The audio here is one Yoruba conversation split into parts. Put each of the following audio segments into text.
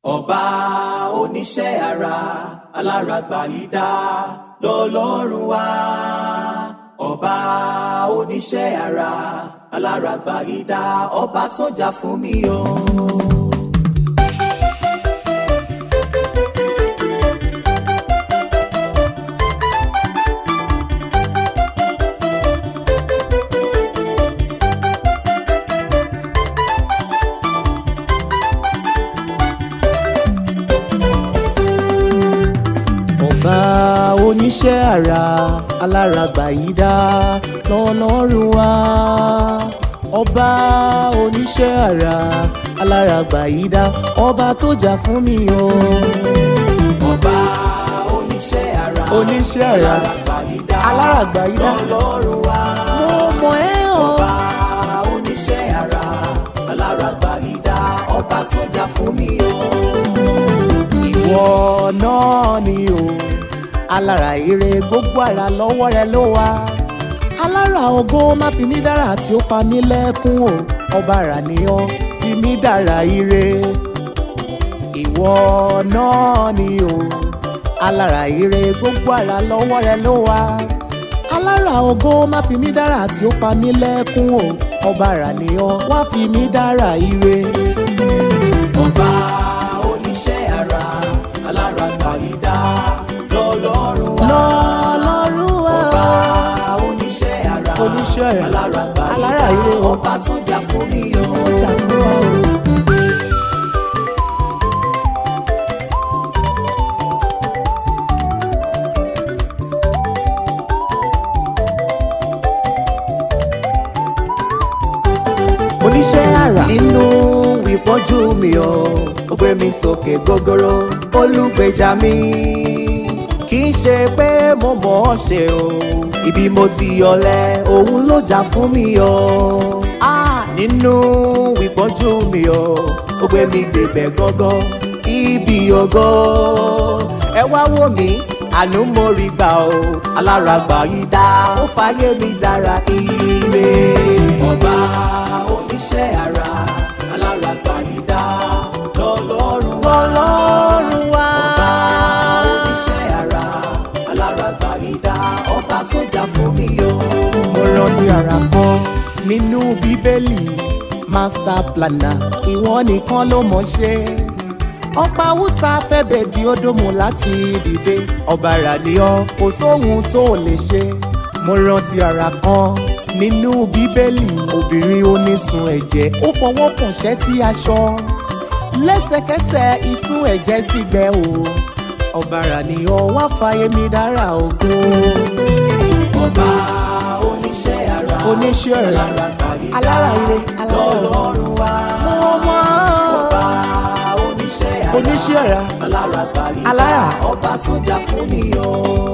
ọba oníṣẹ́ ara aláràgbà yìí dá lọ́lọ́run wá ọba oníṣẹ́ ara aláràgbà yìí dá ọba tó jà fún mi o. ọba oníṣẹ́ àrà aláràgbà yìí dá lọ́lọ́run wá ọba oníṣẹ́ àrà aláràgbà yìí dá ọba tó jà fún mi o. ọba oníṣẹ́ ara Oníṣẹ́ ara, aláràgbà yìí dá aláràgbà yìí dá. lọ́lọ́run wá. mo mọ̀ ẹ́ o. ọba oníṣẹ́ ara aláràgbà yìí dá ọba tó jà fún mi o. ìwọ náà ni o alára ire gbogbo ara lọ́wọ́ rẹ ló wà alára ògo má fi mí dára tí ó pa mí lẹ́kún o ọba ara ni ọ fi mí dára ire ìwọ náà ni o alára ire gbogbo ara lọ́wọ́ rẹ ló wà alára ògo má fi mí dára tí ó pa mí lẹ́kún o ọba ara ni ọ wá fi mí dára ire. ọba oníṣẹ́ ara aláràgbà yìí dá lọ́lọ́run wá. lọ́lọ́run wá. ọba oníṣẹ́ ara Oníṣẹ́ ara, aláràgbà yìí alára dá ire o. ọba tó jà fún mi o. ọjà fún wa o. oníṣẹ́ àrà nínú ìpọ́njú mi o ó gbé mi sókè gógóró olùgbèjà mi kì í ṣe pé mo mọ̀ ọ́ ṣe o ibi mo ti yọlẹ̀ òun ló jà fún mi o ah nínú ìpọ́njú mi o ó gbé mi débẹ̀ gọ́gọ́ ibi ògo ẹ wá wò mí àánú mo rí gbà o aláràgbà yìí dá ó fàyè mi dára ire ọba oníṣẹ́ ara aláràgbà yìí dá lọ́lọ́run wá lọ́lọ́run wá ọba oníṣẹ́ ara aláràgbà yìí dá ọba tó jà fún mi o. mo rántí ara kan nínú bíbélì master planner ìwọ nìkan ló mọ̀ ṣe ọba hausa fẹ́bẹ̀ di ódòmù láti dìde ọba ràníọ́ kò sóhun tó lè ṣe mo rántí ara kan nínú bíbélì obìnrin onísun ẹ̀jẹ̀ ó fọwọ́ kàn ṣẹ́tí aṣọ lẹ́sẹ̀kẹsẹ̀ ìsun ẹ̀jẹ̀ sì gbẹ o ọba ràníọ́ wá fàyè mi dára ògo ọba oníṣẹ́ ara oníṣẹ́ ara aláràgbà yìí dá alára ire alára ire. lọ́lọ́run wá mo mọ̀ ọba oníṣẹ́ ara oníṣẹ́ ara aláràgbà yìí Alára. dá ọba tó jà fún mi o.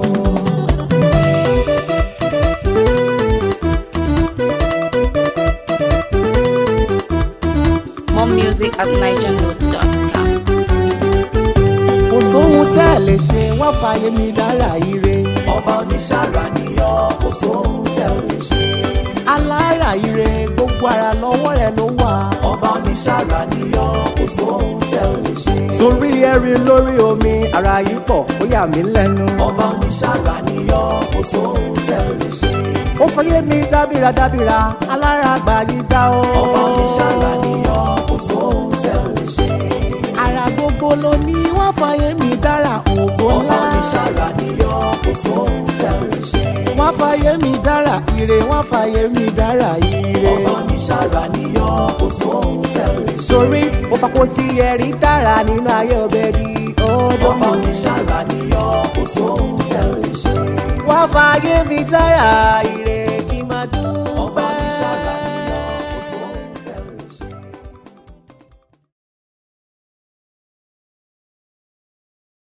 More music at nigernote.com. kò sóhun tẹ́ ẹ lè ṣe wá fàyè mi dára ire ọba oníṣàrà nìyọ kò sóhun tẹ ò lè ṣe. alára ire gbogbo ara lọ́wọ́ rẹ̀ ló wà. ọba oníṣàrà nìyọ kò sóhun tẹ ò lè ṣe. torí ẹ̀rín lórí omi ara yìí pọ̀ ó yà mí lẹ́nu. ọba oníṣàrà nìyọ kò sóhun tẹ ò lè ṣe. ó fàyè mi dábìrà dábìrà alára àgbà yìí dá o. ọba oníṣàrà nìyọ kò sóhun tẹ ò lè ṣe. ara gbogbo ló ní wọ́n fàyè mi dára ògo ọba ńlá. oníṣàrà nìyọ kò sóhun tẹ ò lè ṣe. wọ́n fàyè mi dára ire wọ́n fàyè mi dára ire. ọba oníṣàrà nìyọ kò sóhun tẹ ò lè ṣe. torí ó fapò tí ẹ̀rí dára nínú ayé ọbẹ̀ bí ọba ọdọ́mọ. oníṣàrà nìyọ kò sóhun tẹ ò lè ṣe. wọ́n fàyè mi dára ire kí n máa dún. ọba